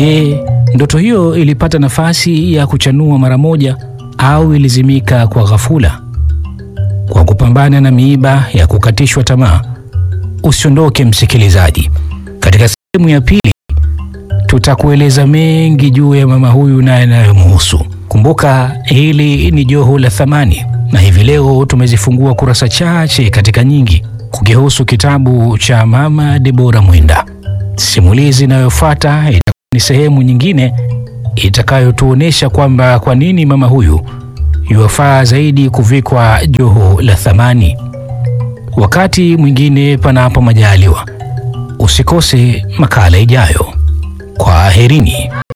Je, ndoto hiyo ilipata nafasi ya kuchanua mara moja au ilizimika kwa ghafula? Kwa kupambana na miiba ya kukatishwa tamaa, usiondoke msikilizaji. Katika sehemu ya pili tutakueleza mengi juu ya mama huyu na yanayomhusu. Kumbuka hili ni Joho la Thamani, na hivi leo tumezifungua kurasa chache katika nyingi kukihusu kitabu cha Mama Debora Mwenda. Simulizi inayofuata itakuwa ni sehemu nyingine itakayotuonesha kwamba kwa nini mama huyu yuwafaa zaidi kuvikwa joho la thamani. Wakati mwingine, panapo majaliwa, usikose makala ijayo. Kwaherini.